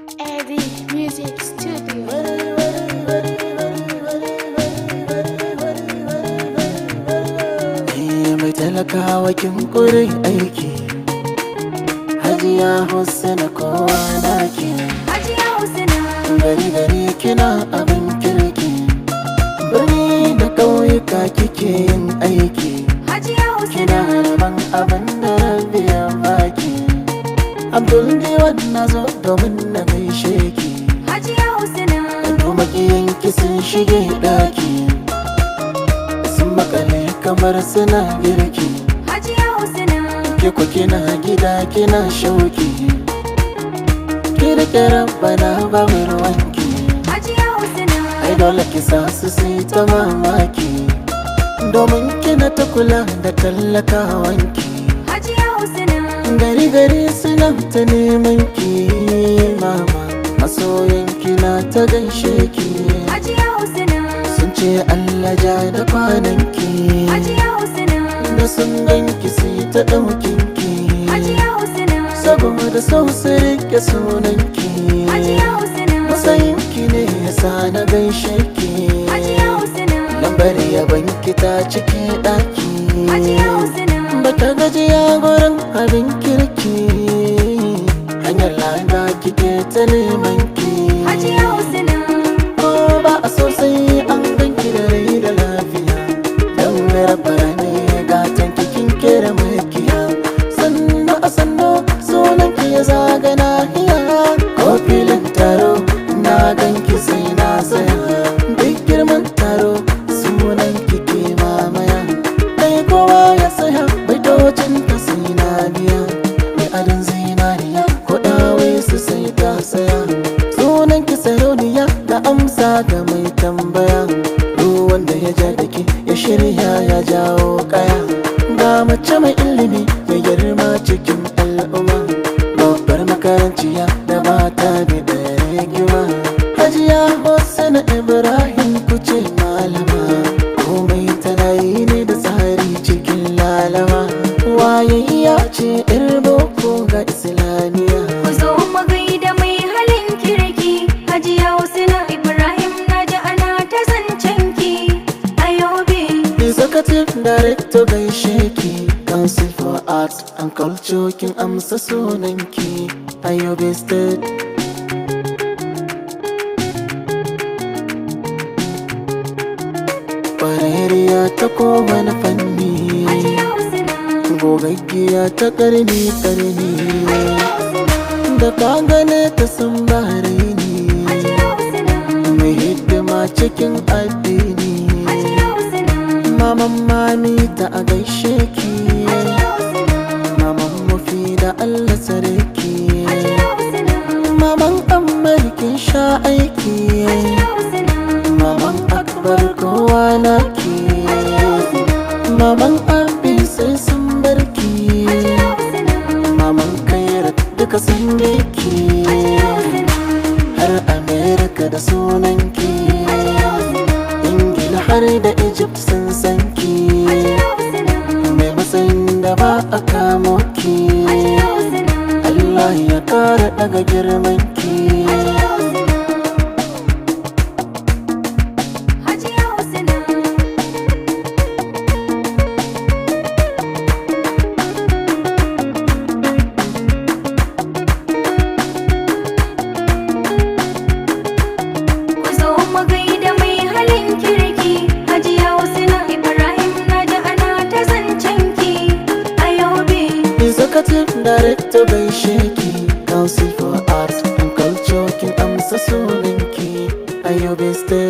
Eddie Music Studio. Eh, mai talakawa kin kure aiki hajiya husna kowa naki Hajiya Husna, gari gari kina abin kirki birni da ƙauyuka kike yin aiki Hajiya kina Husna, rabon abin da rabi ya baki abdul diwan na zo domin na gaishe ki Hajiya Husna, kuma kiyanki sun shige ɗaki sun makale kamar suna girki Hajiya Husna, ke ku kina gida kina shauki ki rike rabbana babu ruwanki Hajiya Husna, ai dole ki sa su sai ta mamaki domin kina ta kula da tallakawanki Hajiya Husna, gari gari suna ta neman ki mama masoyanki na ta gaishe ki Hajiya Husna, sun ce Allah ja da kwananki Hajiya Husna, da sun ganki sai ta ɗaukinki Hajiya Husna, saboda sau su rike sunanki Hajiya Husna, matsayinki ne yasa na gaishe ki Hajiya Husna, lambar yabanki ta cike ɗaki Hajiya Husna, bata gajiya gurin abin kirki hanyar lada kike ta neman ki Hajiya Husna, ko ba a sosai an ganki da rai da lafiya don rabbara ne gatan kikin kera makiya sannu a sannu sunan ki ya zaga nahiya ko filin taro na ganki sai na saya duk girman taro sunan ki ke mamaya dai kowa ya saya baitocin ta sai na biya mai adon zinariya ko dawe su sai ta saya sunan ki sarauniya da amsa ga mai tambaya duk wanda ya ja da ke ya shirya ya jawo kaya ga mace mai ilimi mai girma cikin al'umma babbar makaranciya da mata da ɗaya girma hajiya hossana ibrahim kuce malama komai tana yi ne da tsari cikin lalama wayayya ce yar boko ga islamiyya ku zo mu gaida mai halin kirki Hajiya Husna Ibrahim na ji ana ta zancen ki a yobe. Executive Director gaishe ki Council for Arts and Culture kin amsa sunanki a Yobe State Kwararriya ta kowane fanni Hajiya Husna, Gogaggiya ta karni karni Hajiya Husna, Da ka gane ta sun bahraini Hajiya Husna, Mai hidima cikin addini Hajiya Husna, Maman mami ta a gaishe ki Hajiya Husna, Maman mafi da Allah sarki Hajiya Husna, Maman amurkin sha aiki Hajiya Husna, Maman akbar kowa naki Maman abi sai sun barki Hajiya Husna, Maman kairat duka sun biki Hajiya Husna, Har Amerika da sunanki Hajiya Husna, Ingila har da Egypt sun san ki Hajiya Husna, Mai matsayin da ba a kamo ki Hajiya Husna, Allah ya kara daga girman ki Hajiya Husna, Hajiya Husna. Ku zo mu gaida mai halin kirki Hajiya Husna Ibrahim na ji ana ta zancen ki a yobe. Executive Director gaishe ki Council for Arts and Culture kin amsa sunanki a Yobe State